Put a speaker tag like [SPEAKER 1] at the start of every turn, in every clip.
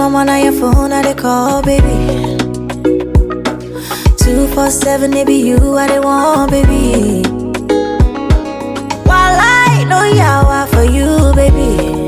[SPEAKER 1] I'm on your phone, I they call, baby. Two four seven, it be you, I they want, baby. While I know yawa for you, baby.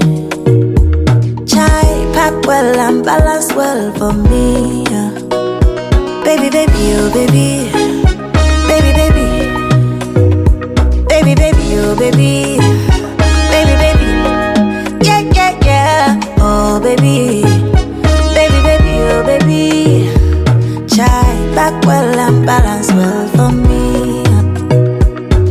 [SPEAKER 1] Chai pack well and balance well for me. yeah. Baby, baby, oh baby, baby, baby, baby, baby, oh baby, baby, baby, yeah, yeah, yeah, oh baby, baby, baby, oh baby. Chai back well and balance well for me. yeah.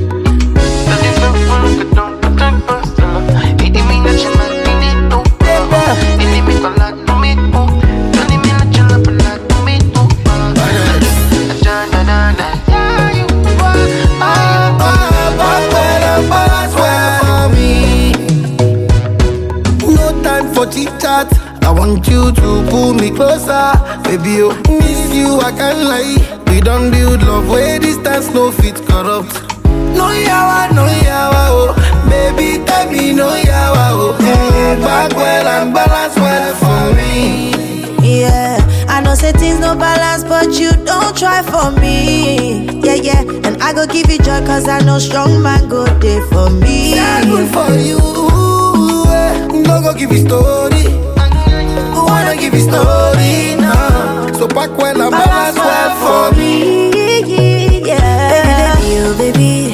[SPEAKER 2] No time for chit chat. I want you to pull me closer, baby. Oh, miss you, I can't lie. We don't build love where distance no fit corrupt. No yawa, no yawa, oh, baby, tell me no yawa, oh. Mm, back well and balance well for me.
[SPEAKER 1] Yeah, I know say things no balance, but you don't try for me. Yeah, yeah, and I go give you joy, cause I know strong man go there for me.
[SPEAKER 2] Yeah, good for you. eh. No go give you story. Who wanna give you story now? So back well and balance well for me.
[SPEAKER 1] Yeah, baby, baby, oh baby,